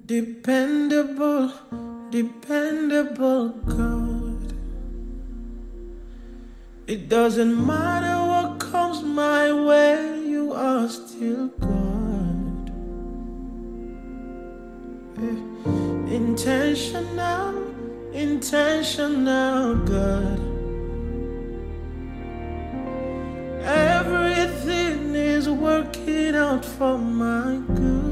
Dependable, dependable God. It doesn't matter what comes my way, you are still God. Eh, Intentional, intentional God. Everything is working out for my good.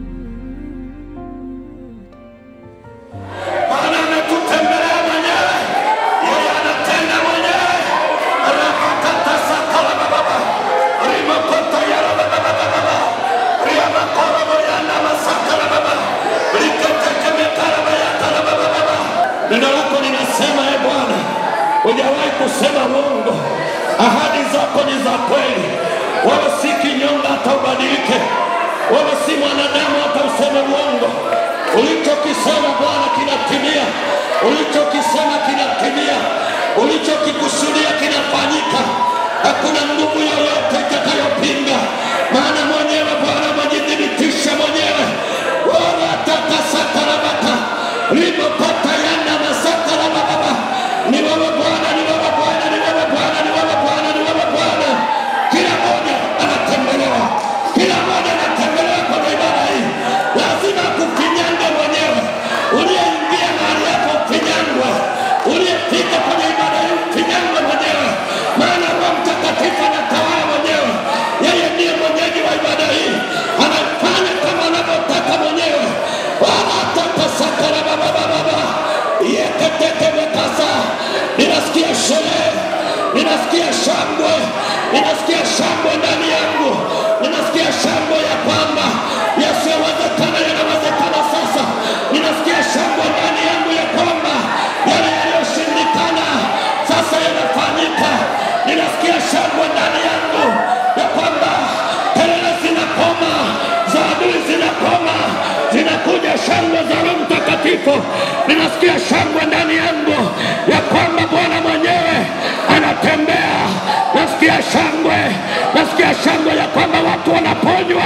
Bwana ametutembelea mwenyewe, yeye anatenda mwenyewe. Rapakata sakala bababa, rimakota yara bababa bababa, riamakora moyana masakala baba, riketeke metara bayatara baba baba. Neno lako linasema, e Bwana, hujawahi kusema uongo, ahadi zako ni za kweli, wala si kinyonga hata ubadilike, wala si mwanadamu hata useme uongo. Ulichokisema Bwana kinatimia, ulichokisema kinatimia, ulichokikusudia kinafanyika. Hakuna nguvu yoyote itakayopinga, maana mwenyewe Bwana amejithibitisha mwenyewe. Bwana takasakarabaka limopata yana masakarababa ni wewe Bwana, ni wewe Bwana, ni wewe Bwana, ni wewe Bwana, ni wewe Bwana. Kila mmoja anatembelewa, kila mmoja anatembelewa kwenye ibada hii, lazima kufinyange mwenyewe. Uliyeingia mahali hapo ufinyangwe, uliyefika kwenye ibada hii ufinyangwe mwenyewe, maana Roho Mtakatifu anatawala mwenyewe. Yeye ndiye mwenyeji wa ibada hii, anafanya kama anavyotaka mwenyewe. Bwana atakasakara baba baba yeketekemekasa ninasikia sherehe ninasikia shangwe ninasikia shangwe ndani yangu ninasikia shangwe ya kwamba yasiyowezekana yanawezekana sasa ninasikia shangwe ndani yangu ya kwamba yale yaliyoshindikana sasa yanafanyika ninasikia shangwe ndani yangu ya kwamba kelele zinakoma za adui zinakoma zinakuja shangwe za roho mtakatifu ninasikia shangwe ndani yangu ya kwamba bwana mwenyewe anatembea nasikia shangwe nasikia shangwe ya kwamba watu wanaponywa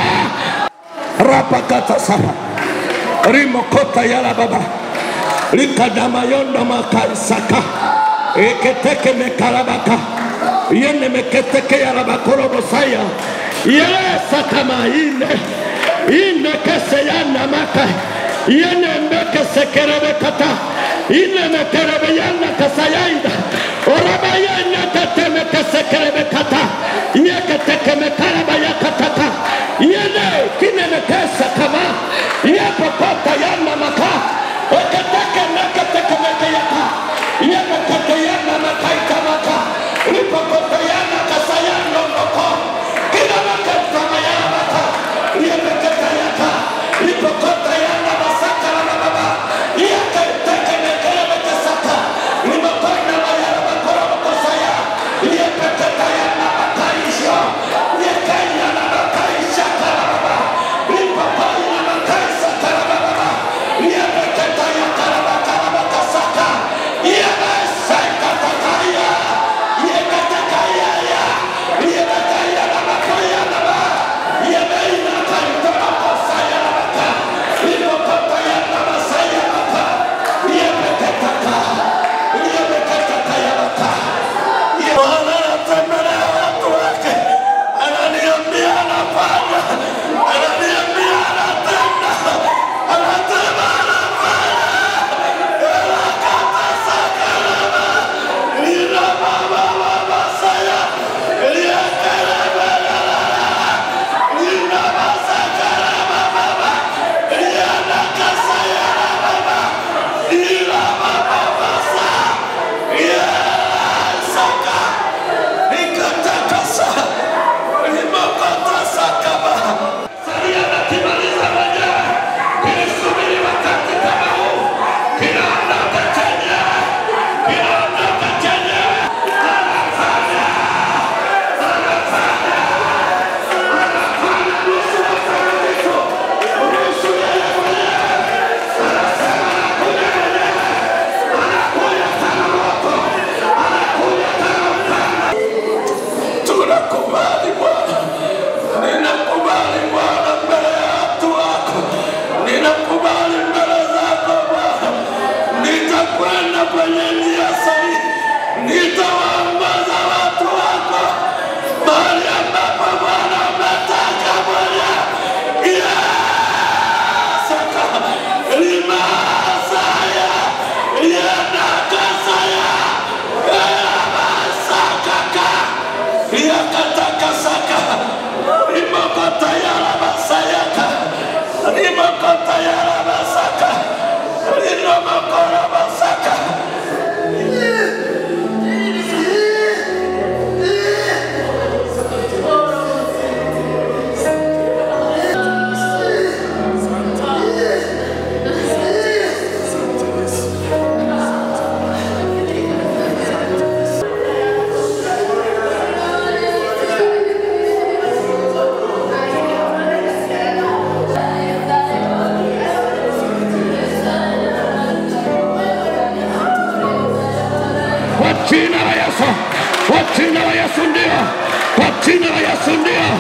rapakata sana rimokota yala baba likadamayondo makaisaka eketeke mekarabaka yene meketeke yarabakorobosaya yesa kama ine ine kese yana maka yene mbeke sekerebe kata ine mekerebe yana kasayaida oraba yana kateme kesekerebe kata yeketeke mekaraba yakataka yene kine mekesa kama yepokota yana maka eketeke meketeke mekeyaka yepokota yana makaita maka lipokota yana kasayano moko kila makatama yana maka yepeketa yaka lipokota yana masaka na baba yeketeke mekerebe kesaka limokona mayara makora makosaya yepeketa yana makaisho yekenya na makaisha karababa lipokona makaisa karababa si ndio?